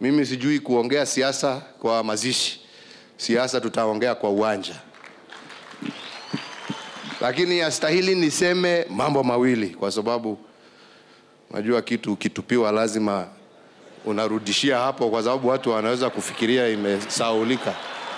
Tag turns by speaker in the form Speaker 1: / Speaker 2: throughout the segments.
Speaker 1: Mimi sijui kuongea siasa kwa mazishi, siasa tutaongea kwa uwanja, lakini yastahili niseme mambo mawili, kwa sababu najua kitu ukitupiwa lazima unarudishia hapo, kwa sababu watu wanaweza kufikiria imesaulika.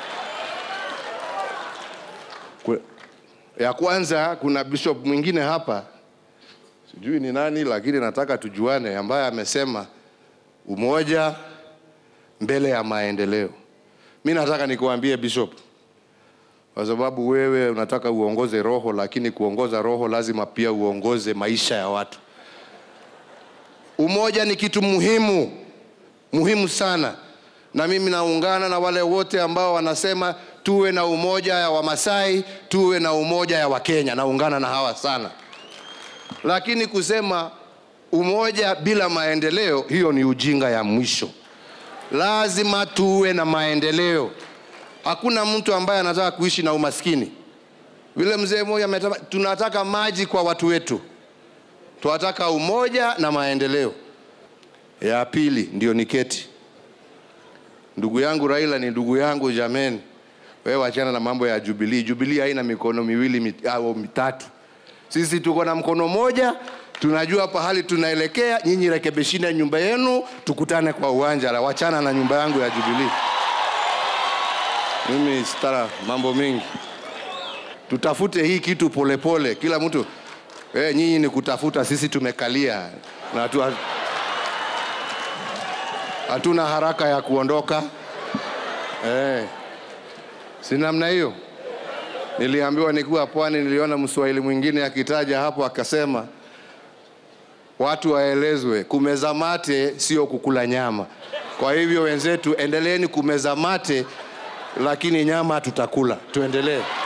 Speaker 1: Ku- Ya kwanza, kuna bishop mwingine hapa, sijui ni nani, lakini nataka tujuane, ambaye amesema umoja mbele ya maendeleo. Mi nataka nikuambie bishop, kwa sababu wewe unataka uongoze roho, lakini kuongoza roho lazima pia uongoze maisha ya watu. Umoja ni kitu muhimu muhimu sana, na mimi naungana na wale wote ambao wanasema tuwe na umoja ya Wamasai, tuwe na umoja ya Wakenya. Naungana na hawa sana, lakini kusema umoja bila maendeleo, hiyo ni ujinga ya mwisho. Lazima tuwe na maendeleo. Hakuna mtu ambaye anataka kuishi na umaskini. Vile mzee mmoja ametaka, tunataka maji kwa watu wetu, tunataka umoja na maendeleo. Ya pili ndio niketi. Ndugu yangu Raila ni ndugu yangu jameni. Wewe wachana na mambo ya Jubilee. Jubilee haina mikono miwili mit, au mitatu. Sisi tuko na mkono moja, tunajua pahali tunaelekea. Nyinyi rekebishina nyumba yenu, tukutane kwa uwanja. La, wachana na nyumba yangu ya Jubilee. Mimi sitara mambo mengi, tutafute hii kitu polepole pole. Kila mtu eh, nyinyi ni kutafuta, sisi tumekalia na tu, hatuna haraka ya kuondoka eh, si namna hiyo. Niliambiwa nikiwa pwani, niliona mswahili mwingine akitaja hapo akasema, watu waelezwe kumeza mate sio kukula nyama. Kwa hivyo wenzetu, endeleeni kumeza mate, lakini nyama tutakula. Tuendelee.